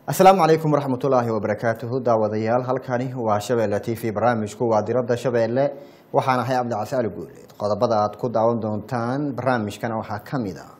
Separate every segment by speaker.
Speaker 1: asalaamu calaykum waraxmatullaahi wabarakaatuhu daawadayaal halkani waa shabeelle t v barnaamijku waa diradda shabeelle waxaan ahay cabdicasi ali guuleed qodobada aad ku daawan doontaan barnaamijkana waxaa ka mid a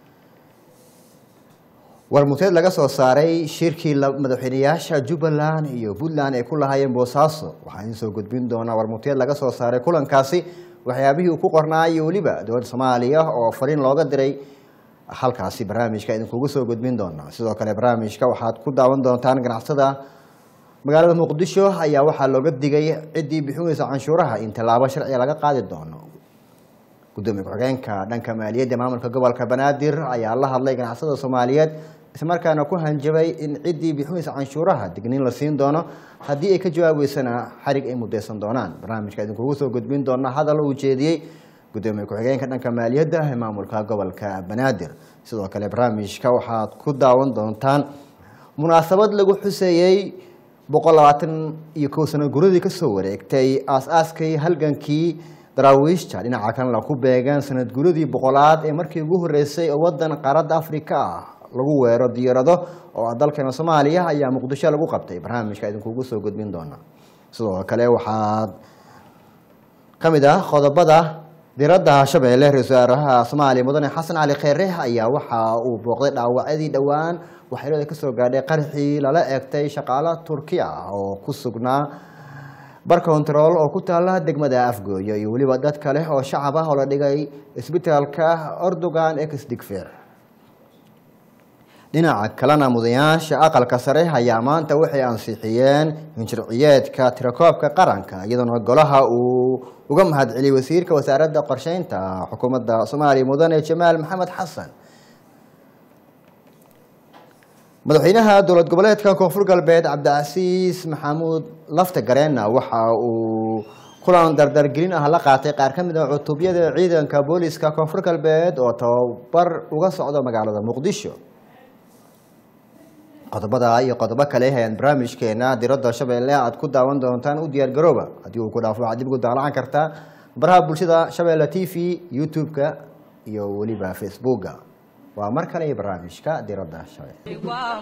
Speaker 1: warmuteed laga soo saaray shirkii madaxweyneyaasha jubbaland iyo puntland ay ku lahaayeen boosaaso waxaa idin soo gudbin doonaa warmuteed laga soo saaray kulankaasi waxyaabihii uu ku qornaa iyo weliba dowladda soomaaliya oo fariin looga diray halkaasi barnaamijka idinkugu soo gudbin doonaa sidoo kale barnaamijka waxaad ku daawan doontaan ganacsada magaalada muqdisho ayaa waxaa looga digay ciddii bixinaysa canshuuraha in tallaabo sharciga laga qaadi doono gudoomiye ku-xigeenka dhanka maaliyadda maamulka gobolka banaadir ayaa la hadlay ganacsada soomaaliyeed islamarkaana ku hanjabay in ciddii bixinaysa canshuuraha digniin la siin doono haddii ay ka jawaabeysana xarig ay mudaysan doonaan barnaamijka idinkugu soo gudbin doona hadal uu jeediyey gudoomiye ku-xigeenka dhanka maaliyadda ee maamulka gobolka banaadir sidoo kale barnaamijka waxaad ku daawan doontaan munaasabad lagu xuseeyey boqol labaatan iyo kow sano guradii kasoo wareegtay aas-aaskii halgankii daraawiishta dhinaca kalena ku beegan sanad guradii boqolaad ee markii ugu horeysay oo wadan qaaradda afrika ah lagu weero diyaarado oo ah dalkeena soomaaliya ayaa muqdisho lagu qabtay barnaamijka idinkugu soo gudbin doona sidoo kale waxaad ka mid ah qodobada diradda shabeelle ra-isul wasaaraha soomaaliya mudane xasan cali kheyre ayaa waxa uu booqday dhaawacyadii dhowaan waxyeelada kasoo gaadhay qarxii lala eegtay shaqaalo turki ah oo ku sugnaa bar control oo ku taala degmada afgooyo iyo weliba dad kale oo shacab ah oo la dhigay isbitaalka ordogan exdigfer dhinaca kalena mudayaasha aqalka sare ayaa maanta waxay ansixiyeen hinjirciyeedka tirakoobka qaranka iyadoona golaha uu uga mahadceliyey wasiirka wasaaradda qorsheynta xukuumadda soomaaliya mudane jamaal maxamed xasan madaxweynaha dowlad goboleedka koonfur galbeed cabdicasiis maxamuud lafta gareenna waxa uu kulan dardargelin ah la qaatay qaar ka mid a cutubyada ciidanka booliska koonfur galbeed oo tababar uga socdo magaalada muqdisho qodobada iyo qodobo kale ayaan barnaamijkeena diradda shabeelle aad ku daawan doontaan u diyaar garooba haddii uu ku dhaafo waxaad dib ugu daalacan kartaa baraha bulshada shabeelle t v youtube-ka iyo weliba facebooka waa mar kale iyo barnaamijka diradda shabeelle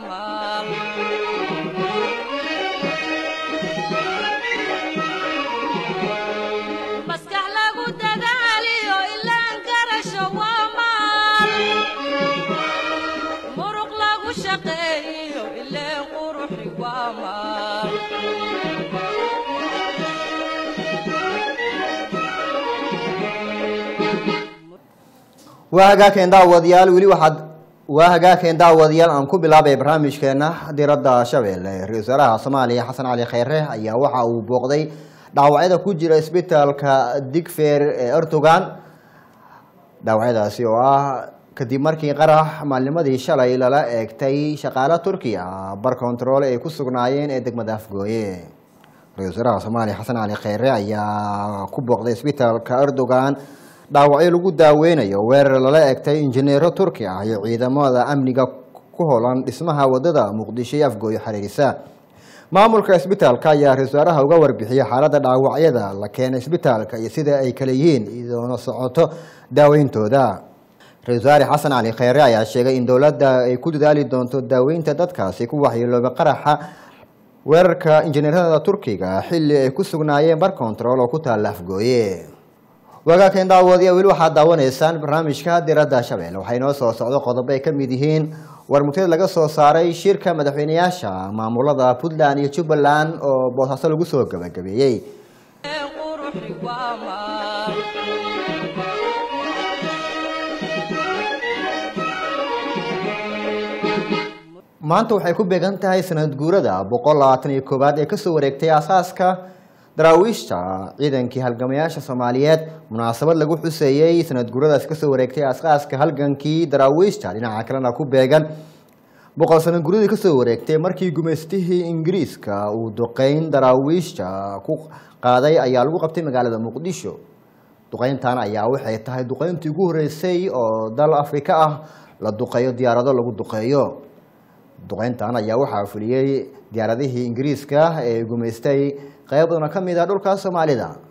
Speaker 1: waa hagaakeen daawadayaal weli waxaad waa hagaakeen daawadayaal aan ku bilaabay barnaamijkeena diradda shabeelle ra-isul wasaaraha soomaaliya xasan cali kheyre ayaa waxa uu booqday dhaawacyada ku jira isbitaalka digfer ee erdogan dhaawacyadaasi oo ah kadib markii qarax maalnimadii shalay lala eegtay shaqaalo turkiya bar control ay ku sugnaayeen ee degmada afgooye ra-isul wasaaraha soomaaliya xasan cali kheyre ayaa ku booqday isbitaalka erdogan dhaawacyo lagu daaweynayo weerar lala egtay injineero turki ah iyo ciidamada amniga ku holan dhismaha wadada muqdisho iyo afgooyo xariirisa maamulka isbitaalka ayaa ra-isul wasaaraha uga warbixiyey xaaladda dhaawacyada la keenay isbitaalka iyo sida ay kale yihiin idoona socoto daaweyntooda ra-isul wasaare xasan cali kheyre ayaa sheegay in dowladda ay ku dadaali doonto daaweynta dadkaasi ku waxyeelooba qaraxa weerarka injineerada turkiga xilli ay ku sugnaayeen bar control oo ku taalla afgooye wagaakeen daawadiya weli waxaad daawanaysaan barnaamijka diradda shabeelle waxay noo soo socdo qodobo ay ka mid yihiin warmuteed laga soo saaray shirka madaxweyneyaasha maamulada puntland iyo jubbaland oo boosaaso lagu soo gabagabeeyey maanta waxay ku beegan tahay sanad guurada boqol labaatan iyo koowaad ee kasoo wareegtay aasaaska daraawiishta ciidankii halgamayaasha soomaaliyeed munaasabad lagu xuseeyey sanad guuradaas kasoo wareegtay aasaaska halgankii daraawiishta dhinaca kalena ku beegan boqol sano guradii kasoo wareegtay markii gumaystihii ingiriiska uu duqeyn daraawiishta ku qaaday ayaa lagu qabtay magaalada muqdisho duqeyntan ayaa waxay tahay duqeyntii ugu horeysay oo dal afrika ah la duqeeyo diyaarado lagu duqeeyo duqeyntan ayaa waxaa fuliyey diyaaradihii ingiriiska ee gumaystay qeyb badan oo ka mid ah dhulka soomaalida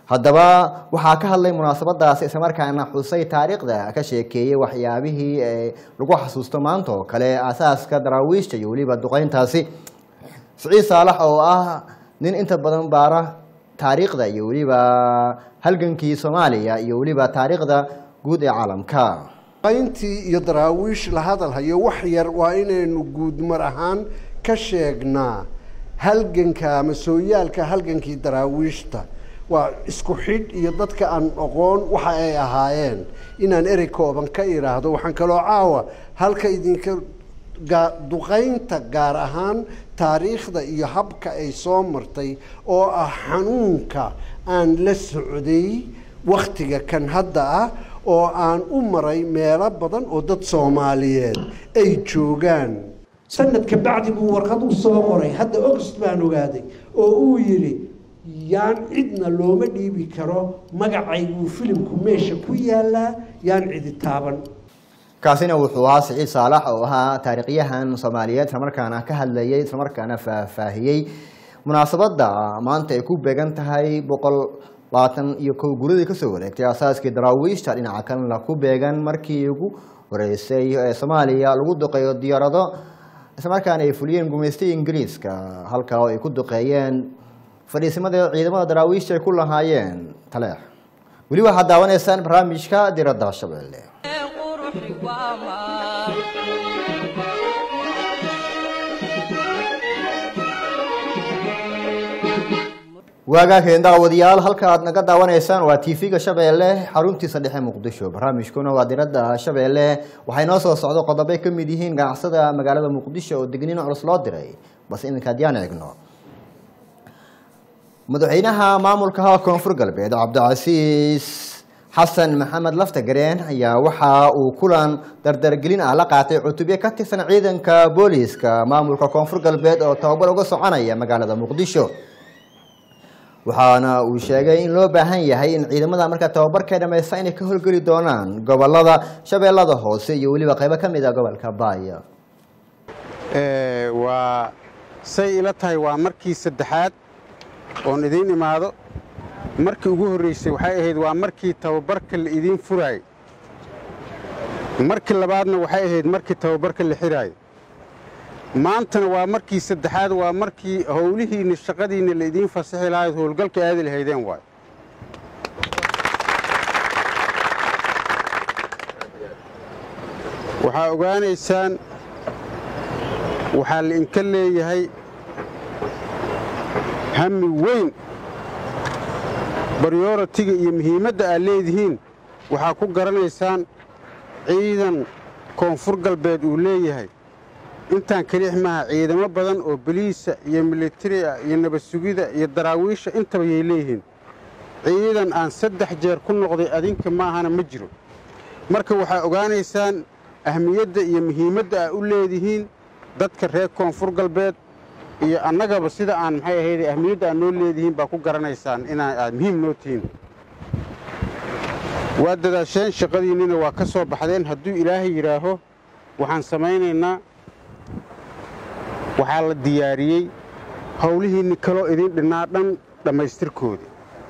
Speaker 1: haddaba waxaa ka hadlay munaasabadaasi islamarkaana xusay taariikhda ka sheekeeyey waxyaabihii ee lagu xasuusto maanta oo kale aasaaska daraawiishta iyo weliba duqeyntaasi siciid saalax oo ah nin inta badan baara taariikhda iyo weliba halgankii soomaaliya iyo weliba taariikhda guud ee caalamka
Speaker 2: qayntii iyo daraawiish la hadalhayo wax yar waa inaynu guudmar ahaan ka sheegnaa halganka ama sooyaalka halgankii daraawiishta waa isku xidh iyo dadka aan aqoon waxa ay ahaayeen inaan erey kooban ka idhaahdo waxaan kaloo caawa halka idinka duqaynta gaar ahaan taariikhda iyo habka ay soo martay oo ah xanuunka aan la socday wakhtiga kan hadda ah oo aan u maray meelo badan oo dad soomaaliyeed ay joogaan
Speaker 3: sanadka bacdi buu warqad u soo qoray hadda ogst baan ogaaday oo uu yidhi yaan cidna looma dhiibi karo magacayguu filimku meesha ku yaalaa yaan cidi taaban
Speaker 1: kaasina wuxuu ahaa siciid saalax oo ahaa taariikhyahan soomaaliyeed islamarkaana ka hadlayay islamarkaana faahfaahiyey munaasabadda maanta ay ku beegan tahay boqol labaatan iyo kow guradii kasoo wareegtay asaaskii daraawiishta dhinaca kalena ku beegan markii ugu horeysay ee soomaaliya lagu duqeeyo diyaarado islamarkaana ay fuliyeen gumaystay ingiriiska halkaa oo ay ku duqeeyeen fadhiisimada ciidamada daraawiishta ay ku lahaayeen taleex weli waxaad daawanaysaan barnaamijka diradda shabeelle waagaakeen daawadayaal halka aad naga daawanaysaan waa tv-ga shabeelle xaruntiisa dhexe muqdisho barnaamijkuna waa diradda shabeelle waxay noo soo socdo qodobbay ka mid yihiin ganacsada magaalada muqdisho oo degniin culus loo diray balse iminka haddiyaan eegno madaxweynaha maamulka koonfur galbeed cabdicasiis xasan maxamed laftagareen ayaa waxa uu kulan dardargelin ah la qaatay cutubyo ka tirsan ciidanka booliiska maamulka koonfur galbeed oo tababar uga soconaya magaalada muqdisho waxaana uu sheegay in loo baahan yahay in ciidamada markaa tababarkay dhammaysta inay ka howlgeli doonaan gobolada shabeellada hoose iyo weliba qaybo ka mid a gobolka baaya
Speaker 4: waa say ila tahay waa markii saddexaad oon idiin imaado markii ugu horraysay waxay ahayd waa markii tababarka la idiin furaayey markii labaadna waxay ahayd markii tababarka la xidhaayey maantana waa markii saddexaad waa markii howlihiinna shaqadiinna la idiin fasixi lahayd howlgalka aadi lahaydeen waay waxaa ogaanaysaan waxaa la inka leeyahay hami weyn baryoratiga iyo muhiimadda aad leedihiin waxaa ku garanaysaan ciidan koonfur galbeed uu leeyahay intaan keliix maaha ciidamo badan oo boliisa iyo militari ah iyo nabad sugida iyo daraawiisha intaba yay leeyihiin ciidan aan saddex jeer ku noqday adinka maahana ma jiro marka waxaa ogaanaysaan ahmiyadda iyo muhiimadda aa u leedihiin dadka reer koonfur galbeed iyo annagaba sida aan maxay ahayd ahmiyadda aad noo leedihiin baa ku garanaysaan inaa aad muhiim noo tihiin waa dadaasheen shaqadiinnina waa ka soo baxdeen hadduu ilaahay yidhaaho waxaan samaynaynaa waxaa la diyaariyey howlihiinni kaloo idiin dhinnaa dhan dhammaystirkooda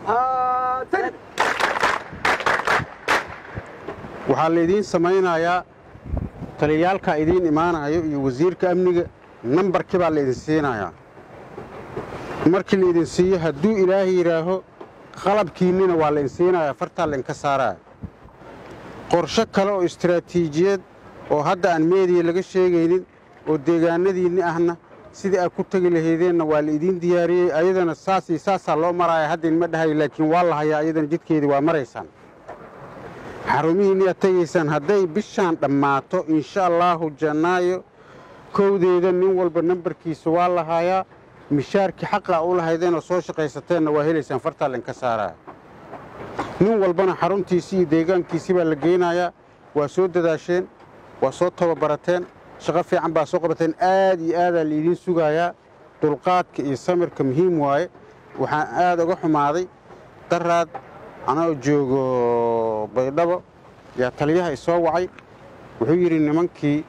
Speaker 4: waxaa laydiin samaynayaa taliyaalkaa idiin imaanayo iyo wasiirka amniga nambarkii baa laydin siinayaa markii laydin siiyo hadduu ilaahay yidhaaho qalabkiinnina waa laydin siinayaa fartaa laydinka saaraya qorsho kale oo istaraatiijiyad oo hadda aan meediya laga sheegaynin oo deegaanadiinni ahna sidii aad ku tegi lahaydeenna waa la idiin diyaariyey ayadana saas iyo saasaa loo maraaya hadda inma dhahayo laakiin waa la hayaa ayadana jidkeedii waa maraysaan xarumihiinni aad tegaysaan hadday bishaan dhammaato insha allaahu jannaayo kowdeeda nin walba nambarkiisa waa la haayaa mishaarkii xaqaa u lahaydeenoo soo shaqaysateenna waa helaysaan fartaa laynka saaraya nin walbana xaruntiisii iyo deegaankiisii baa la geynayaa waa soo dadaasheen waa soo tababarateen shaqo fiican baa soo qabateen aad iyo aadaa laidiin sugayaa dulqaadka iyo samirka muhiim waaye waxaan aad uga xumaaday daraad anoo joogo baydhabo yaa taliyaha isoo wacay wuxuu yidhi nimankii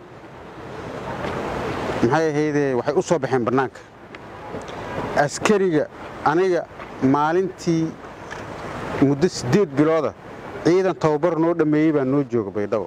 Speaker 4: maxay ahaydee waxay u soo baxeen bannaanka askariga aniga maalintii muddo siddeed bilooda ciidan tababar noo dhammeeyey baa noo jooga baydhabo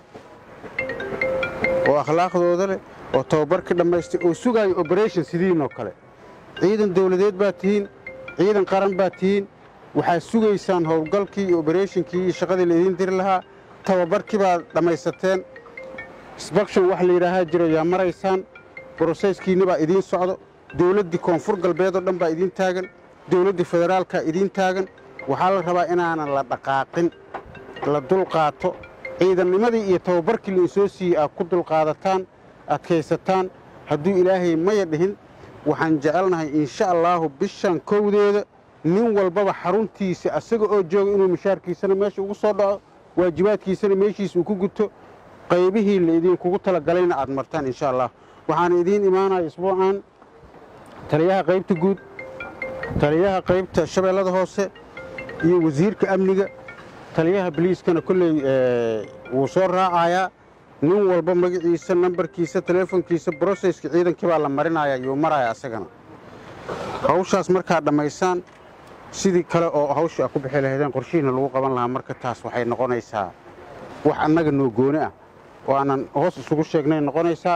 Speaker 4: oo akhlaaqdooda leh oo tababarka dhammaystay oo sugaayo oberation sidiinoo kale ciidan dawladeed baa tihiin ciidan qaran baa tihiin waxaad sugaysaan howlgalkii iyo oberatinkii iyo shaqadii laydin diri lahaa tababarkii baad dhammaysateen sbakshon wax la yidhaahaa jiro yaa maraysaan broseyskiinni baa idiin socdo dawladdii koonfur galbeed oo dhan baa idiin taagan dawladdii federaalkaa idiin taagan waxaa la rabaa inaanan la dhaqaaqin la dulqaato ciidannimadii iyo tababarkii la insoo siiyey aad ku dulqaadataan adkaysataan hadduu ilaahay maya dhihin waxaan jecelnahay insha allaahu bishan kowdeeda nin walbaba xaruntiisa asaga oo jooga inuu mushaarkiisana meesha ugu soo dhaco waajibaadkiisana meeshiisa uu ku guto qaybihii la idinkugu talagalayna aad martaan insha allah waxaana idiin imaanaya isbuucan taliyaha qaybta guud taliyaha qaybta shabeellada hoose iyo wasiirka amniga taliyaha biliiskana kolley wuu soo raacayaa nin walba magaciisa nambarkiisa teleefonkiisa broseyska ciidankii baa la marinaya yuu maraya asagana hawshaas markaad dhammaysaan sidii kale oo hawsha a ku bixi lahaydeen qorshihiina lagu qaban lahaa marka taas waxay noqonaysaa wax annaga noo gooni ah oo aanan hoos isugu sheegnay noqonaysaa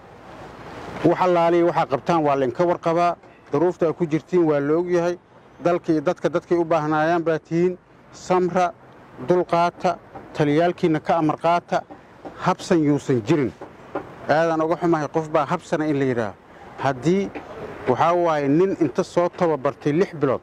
Speaker 4: wax allaaliya waxaa qabtaan waa laynka warqabaa daruufta aad ku jirtiin waa la ogyahay dalka iyo dadka dadkay u baahnaayaan baa tihiin samra dulqaata taliyaalkiinna ka amar qaata habsan yuusan jirin aadaan uga xumahay qof baa habsana in la yidhaaho haddii waxaa waaye nin inta soo tababartay lix bilood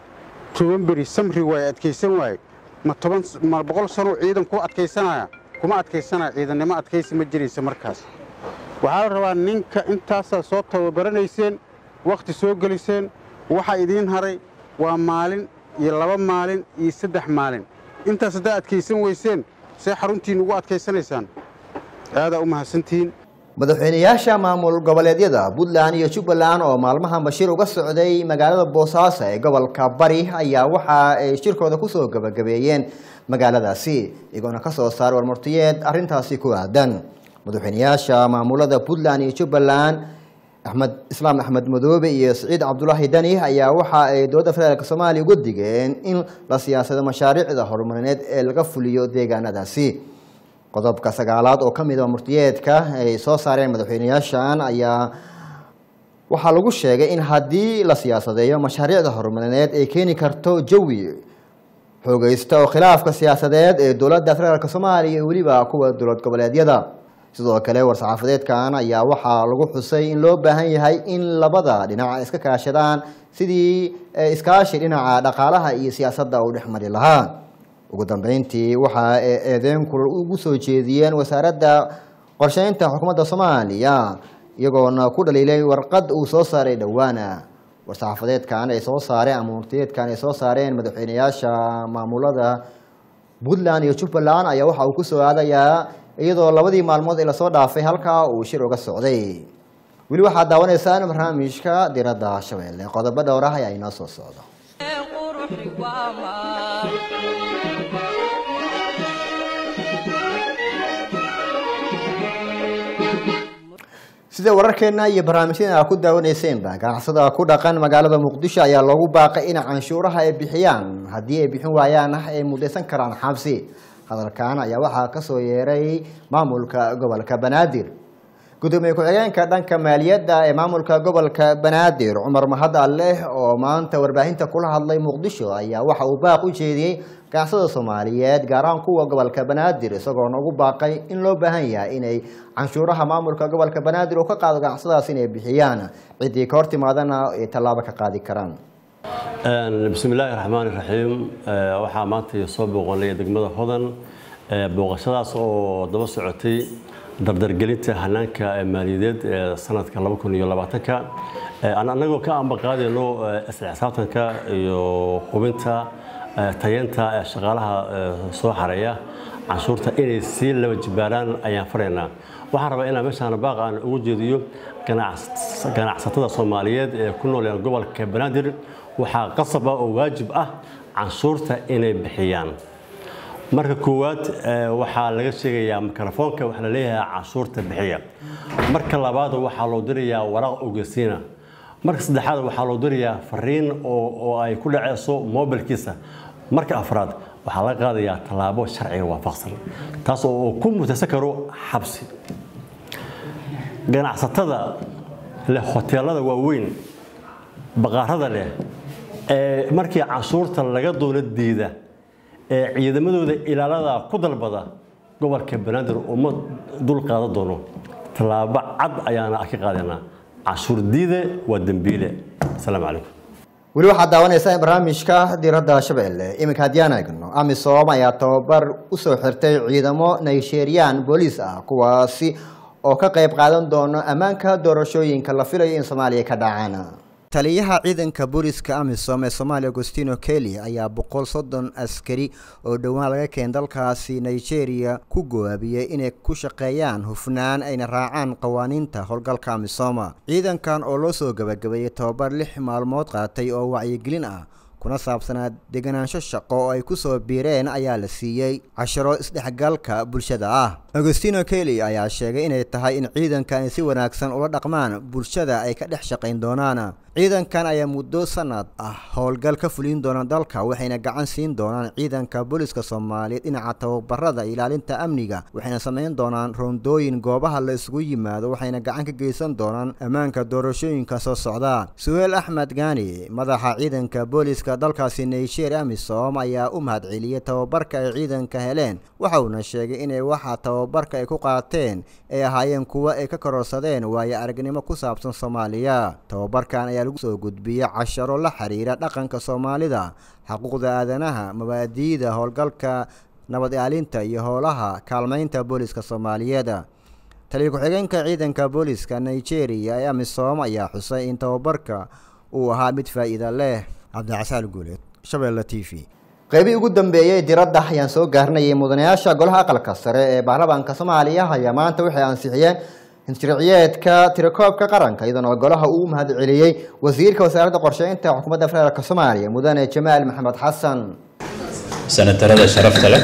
Speaker 4: toban beri samri waaye adkaysan waaye ma toban ma boqol sanoo ciidan ku adkaysanaya kuma adkaysanaya ciidannimo adkaysi ma jiraysa markaas waxaa la rabaa ninka intaasaa soo tababaranayseen wakhti soo geliseen waxaa idiin haray waa maalin iyo laba maalin iyo saddex maalin intaas haddaa adkaysan weyseen see xaruntiinna ugu adkaysanaysaan aadaa u mahadsantihiin
Speaker 1: madaxweynayaasha maamul goboleedyada puntland iyo jubbaland oo maalmahan bashiir uga socday magaalada boosaaso ee gobolka bari ayaa waxa ay shirkooda kusoo gabagabeeyeen magaaladaasi iyagoona kasoo saaray warmurtiyeed arintaasi ku aadan madaxweynayaasha maamulada puntland iyo jubbaland axmed islaam axmed madoobe iyo siciid cabdulaahi dani ayaa waxa ay dowladda federaalk soomaaliya uga digeen in la siyaasado mashaariicda horumarineed ee laga fuliyo deegaanadaasi qodobka sagaalaad oo ka mid a murtiyeedka ay soo saareen madaxweynayaashan ayaa waxaa lagu sheegay in haddii la siyaasadeeyo mashaariicda horumarineed ay keeni karto jawi xoogeysta oo khilaafka siyaasadeed ee dowladda federaalk soomaaliya iyo weliba kuwa dowlad goboleedyada sidoo kale war-saxaafadeedkan ayaa waxaa lagu xusay in loo baahan yahay in labada dhinac iska kaashadaan sidii iskaashi dhinaca dhaqaalaha iyo siyaasadda uu dhexmari lahaa ugu dambeyntii waxa ay eedeyn kulal ugu soo jeediyeen wasaaradda qorsheynta xukuumadda soomaaliya iyagoona ku dhaliilay warqad uu soo saaray dhowaana war-saxaafadeedkan ay soo saareen ama murtiyeedkan ay soo saareen madaxweynayaasha maamulada puntland iyo jubbaland ayaa waxa uu kusoo aadayaa iyadoo labadii maalmood ee lasoo dhaafay halkaa uu shir uga socday weli waxaad daawanaysaan barnaamijka diradda shabeelle qodobo dhowr ah ayaa inoo soo socdo sida wararkeena iyo barnaamijyadan aa ku daawaneyseenba ganacsada ku dhaqan magaalada muqdisho ayaa loogu baaqay in canshuuraha ay bixiyaan haddii ay bixin waayaan ay mudaysan karaan xabsi hadalkan ayaa waxaa kasoo yeeray maamulka gobolka banaadir gudoomiye ku-xigeenka dhanka maaliyadda ee maamulka gobolka banaadir cumar mahad alleh oo maanta warbaahinta kula hadlay muqdisho ayaa waxa uu baaq u jeediyey ganacsada soomaaliyeed gaar ahaan kuwa gobolka banaadir isagoona ugu baaqay in loo baahan yahay inay canshuuraha maamulka gobolka banaadir uu ka qaado ganacsadaas inay bixiyaan ciddii ka hor timaadana ay tallaabo ka qaadi karaan
Speaker 5: bismi illaahi raxmaan iraxiim waxaa maanta soo booqanay degmada hodan booqashadaas oo daba socotay dardargelinta hanaanka maaliyadeed ee sanadka ka annagoo ka ambaqaadayno isla xisaabtanka iyo hubinta tayeenta shaqaalaha soo xareeya canshuurta inay sii laba jibaaraan ayaan faraynaa waxaan rabaa inaan meeshaan baaq aan ugu jeediyo ganacsatada soomaaliyeed ee ku nool gobolka banaadir waxaa qasab ah oo waajib ah canshuurta inay bixiyaan marka koowaad waxaa laga sheegayaa mikrofoonka waxaa la leeyahay canshuurta bixiya marka labaad waxaa loo dirayaa waraaq ogeysiina marka saddexaad waxaa loo dirayaa fariin oo ay ku dhaceyso mobilkiisa marka afraad waxaa laga qaadayaa tallaabo sharciga waafaqsan taas oo ku mutaysan karo xabsi ganacsatada leh hoteelada waaweyn baqaarada leh ee markii canshuurta laga doono diida ee ciidamadooda ilaalada ku dalbada gobolka banaadir uma dul qaadan doono tallaabo cad ayaana ka qaadanaa canshuur diide waa dembiile asalaamu calaykum
Speaker 1: weli waxaad daawanaysaa barnaamijka diiradda shabeelle iminka haddii aan eegno amisom ayaa tababar usoo xirtay ciidamo nigerian booliis ah kuwaasi oo ka qayb qaadan doono ammaanka doorashooyinka la filayo in soomaaliya ka dhacaan taliyaha ciidanka booliska amisom ee soomaaliya agostino kelly ayaa boqol soddon askari oo dhowaan laga keen dalkaasi nigeria ku gowaabiyey inay ku shaqeeyaan hufnaan ayna raacaan qawaaniinta howlgalka amisoma ciidankan oo loo soo gabagabeeyey tababar lix maalmood qaatay oo wacyigelin ah kuna saabsanaa deganaansho shaqo oo ay kusoo biireen ayaa la siiyey casharo isdhexgalka bulshada ah agostino kelly ayaa sheegay inay tahay in ciidankan ay si wanaagsan ula dhaqmaan bulshada ay ka dhex shaqayn doonaan ciidankan ayaa muddo sanad ah howlgal ka fulin doona dalka waxayna gacan siin doonaan ciidanka booliska soomaaliyeed dhinaca tababarada ilaalinta amniga waxayna samayn doonaan roondooyin goobaha la isugu yimaado waxayna gacan ka geysan doonaan ammaanka doorashooyinka soo socda suheel axmed gaani madaxa ciidanka booliska dalkaasi nigeria amisom ayaa u mahadceliyey tababarka ay ciidanka heleen waxa uuna sheegay inay waxa tababarka ay ku qaateen ay ahaayeen kuwo ay ka kororsadeen waayo aragnimo ku saabsan soomaaliya tababarkan ayaa lagu soo gudbiyey casharo la xiriira dhaqanka soomaalida xuquuqda aadanaha mabaadi'da howlgalka nabad ilaalinta iyo howlaha kaalmaynta booliska soomaaliyeed taliya ku-xigeenka ciidanka booliska nigeria ee amisom ayaa xusay in tababarka uu ahaa mid faa'iida leh cabdicasaal guuleed shabeelle t v qeybihii ugu dambeeyey diradda ayaan soo gaarnayay mudanayaasha golaha aqalka sare ee baarlamaanka soomaaliya ayaa maanta waxay ansixiyeen sharciyeedka tirakoobka qaranka iyadoona golaha uu mahad celiyey wasiirka wasaaradda qorsheynta xukuumadda federaalk soomaaliya mudane jamaal maxamed xasan
Speaker 6: senatarada sharafta leh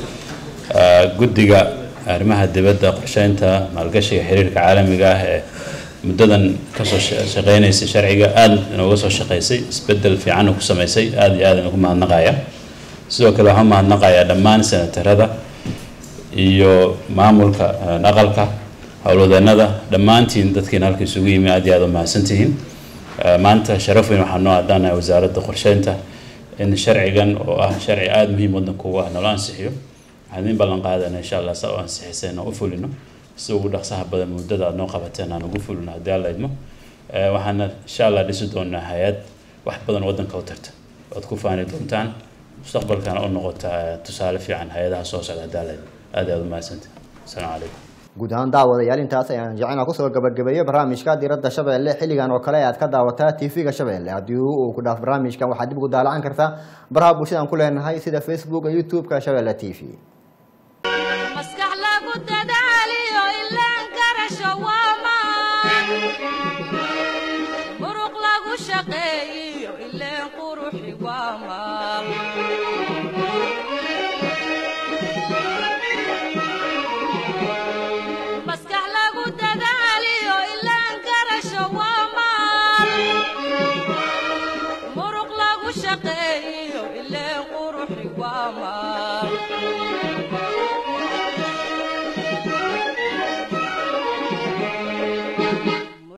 Speaker 6: guddiga arrimaha dibadda qorsheynta maalgashiga xiriirka caalamiga ah ee muddadan kasoo shaqeynaysay sharciga aada inooga soo shaqeysay isbedel fiican ku sameysay aada iyo aada inugu mahadnaqaya sidoo kale waxaan mahadnaqayaa dhammaan senatarada iyo maamulka aqalka howlwadeenada dhammaantiin dadkiina halka isugu yimi aad iyo aada u mahadsantihiin maanta sharaf weyn waxaa noo addaanahay wasaaradda qorsheynta in sharcigan oo ah sharci aada muhiim waddanka ugu ah nala ansixiyo waxaan idin ballan qaadana insha allah saa u ansixisayna u fulino si ugu dhaqsaha badan muddada aad noo qabateen aan ugu fulino haddii alla idmo waxaana insha allah dhisi doonaa hay-ad wax badan waddanka u tarta oad ku faani doontaan mustaqbalkana u noqota tusaale fiican hay-adaha soo socda haddii alla idmo aad iyo aada u mahadsantihin asalaamu calaykum
Speaker 1: guud ahaan daawadayaal intaas ayaan jecena kusoo gabagabeeyo barnaamijka diradda shabeelle xilligan oo kale aad ka daawataa tv-ga shabeelle haddii uu ku dhaaf barnaamijkan waxaad dib ugu daalacan kartaa baraha bulshadaan ku leenahay sida facebook youtube-ka shabeelle t v